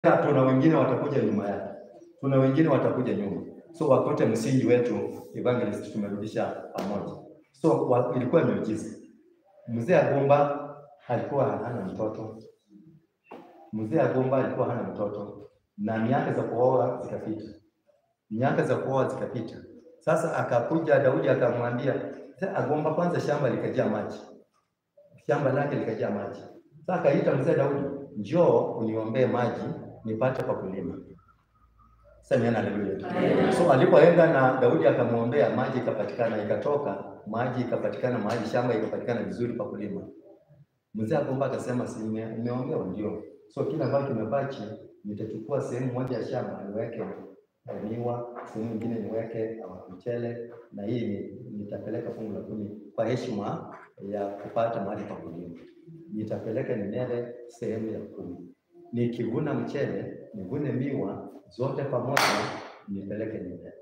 tuna wengine watakuja nyuma yake, tuna wengine watakuja nyuma, so wakute msingi wetu evangelist tumerudisha pamoja. So wa, ilikuwa miujiza. Mzee Agomba alikuwa hana mtoto, mzee Agomba alikuwa hana mtoto, na miaka za kuoa zikapita, miaka za kuoa zikapita. Sasa akakuja Daudi akamwambia mzee Agomba, kwanza shamba likajaa maji, shamba lake likajaa maji. Sasa akaita mzee Daudi, njoo uniombee maji nipate pa kulima. Sema haleluya. So alipoenda na Daudi akamwombea, maji ikapatikana, ikatoka maji ikapatikana, mahali shamba ikapatikana vizuri pa kulima. Mzee Agomba akasema, si nime- nimeombewa? Ndio. So kila ambacho kimebaki nitachukua sehemu moja ya shamba niweke eh, miwa, sehemu nyingine niweke eh, mchele, na hii ni- nitapeleka fungu la kumi kwa heshima ya kupata mahali pa kulima. Nitapeleka Nineve sehemu ya kumi, nikivuna mchele nivune miwa zote pamoja, nipeleke Nineve.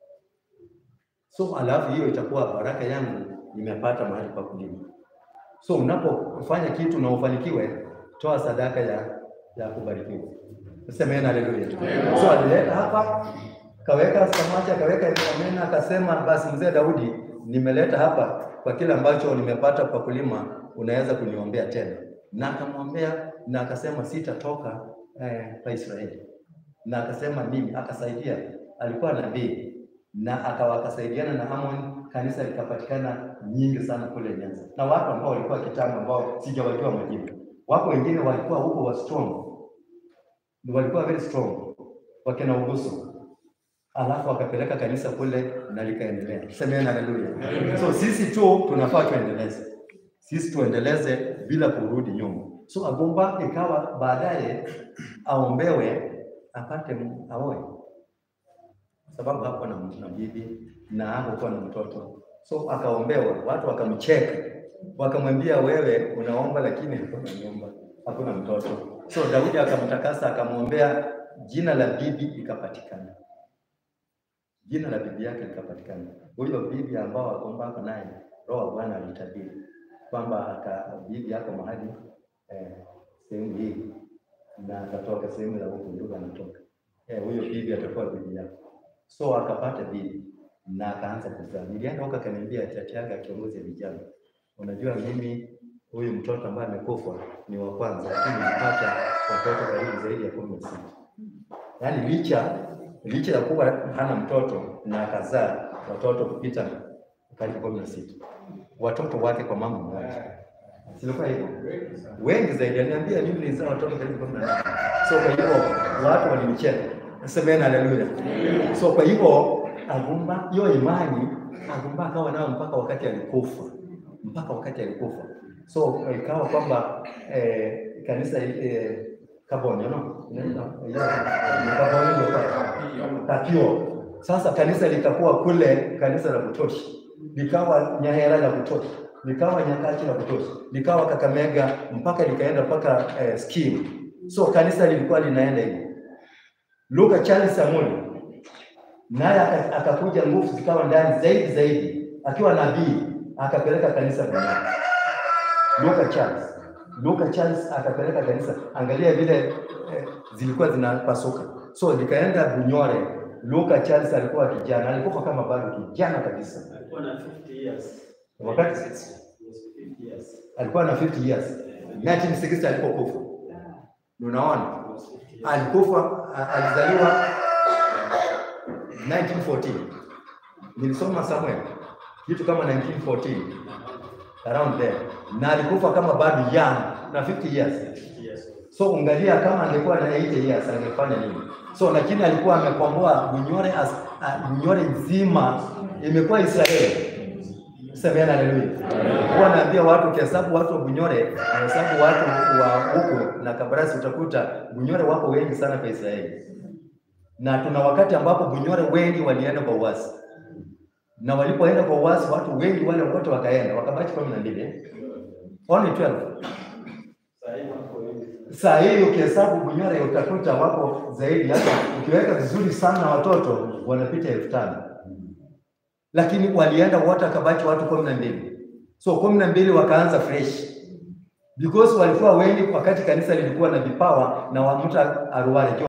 So alafu hiyo itakuwa baraka yangu, nimepata mahali pa kulima. So unapofanya kitu na ufanikiwe, toa sadaka ya ya kubarikiwa. Semeni haleluya. So alileta hapa, kaweka samaki, akaweka amena, akasema basi, mzee Daudi, nimeleta hapa kwa kile ambacho nimepata kwa kulima, unaweza kuniombea tena. Na akamwombea na akasema sitatoka eh, pa Israeli. Na akasema mimi, akasaidia, alikuwa nabii na akawa akasaidiana na Amon, kanisa likapatikana nyingi sana kule Nyanza, na watu ambao walikuwa kitambo ambao sijawajua majina. Wako wengine walikuwa huko wa strong, Ni walikuwa very strong, wakina Uguso, alafu akapeleka kanisa kule na likaendelea. Semeni haleluya. So sisi tu tunafaa tuendeleze, sisi tuendeleze bila kurudi nyuma. So Agomba ikawa baadaye aombewe apate m- aoe sababu hakuwa na, na bibi na hakuwa na mtoto, so akaombewa, watu wakamcheka, wakamwambia wewe unaomba lakini hakuna nyumba, hakuna mtoto. So Daudi akamtakasa, akamwombea, jina la bibi ikapatikana, jina la bibi yake likapatikana. Huyo bibi ambao Agomba ako naye, Roho wa Bwana alitabiri kwamba aka bibi yako mahali eh, sehemu hii na atatoka sehemu ya huku ndio anatoka eh, huyo bibi atakuwa bibi yako. So akapata bibi na akaanza kuzaa. Nilienda huko akaniambia chati yake kiongozi ya vijana, unajua mimi huyu mtoto ambaye amekufa ni wa kwanza, lakini nilipata watoto karibu zaidi ya kumi na sita. Yaani licha licha ya kuwa hana mtoto na akazaa watoto kupita karibu kumi na sita, watoto wake kwa mama mmoja. Silikuwa hivyo wengi zaidi, aliniambia mimi nilizaa watoto karibu kumi na nane. So kwa hivyo watu walinicheka, semeni haleluya. So kwa hivyo Agumba, hiyo imani Agumba akawa nayo mpaka wakati alikufa, mpaka wakati alikufa. So ikawa kwamba eh, kanisa eh, Kabonyo no inaitwa yeah, Kabonyo ndio kwa- Tapio. Sasa kanisa likakuwa kule, kanisa la kutoshi likawa Nyahera la kutoshi likawa Nyakachi la kutoshi likawa Kakamega mpaka likaenda mpaka eh, Skimu. So kanisa lilikuwa linaenda hivyo. Luka Charles Samuni naye aka- akakuja, nguvu zikawa ndani zaidi zaidi, akiwa nabii akapeleka kanisa duniani. Luka Charles, Luka Charles akapeleka kanisa, angalia vile eh, zilikuwa zinapasuka, so likaenda Bunyore. Luka Charles alikuwa kijana, alikufa kama bado kijana kabisa, Alikuwa na 50 years. wakati Yes, 50 years. alikuwa na 50 years 1960 alipokufa. Unaona, Almost 50 years. alikufa a- alizaliwa 1914 nilisoma somewhere kitu kama 1914 around there, na alikufa kama bado young na 50 years. 50 years. So ungalia kama angekuwa na 80 years angefanya nini? So lakini alikuwa amekomboa Bunyore as uh, Bunyore nzima imekuwa Israeli. Semeni haleluya. Huwa naambia watu ukihesabu watu wa Bunyore, unahesabu watu wa huko na Kabarasi utakuta Bunyore wako wengi sana kwa Israeli. Na tuna wakati ambapo Bunyore wengi walienda kwa uasi. Na walipoenda kwa uasi watu wengi wale wote wakaenda, wakabaki kumi na mbili. eh? Only 12. Saa hii wako wengi. Saa hii ukihesabu Bunyore utakuta wako zaidi, hata ukiweka vizuri sana watoto wanapita elfu tano lakini walienda wote wakabaki watu kumi na mbili so kumi na mbili wakaanza fresh because walikuwa wengi wakati kanisa lilikuwa na vipawa na wa mtu aruare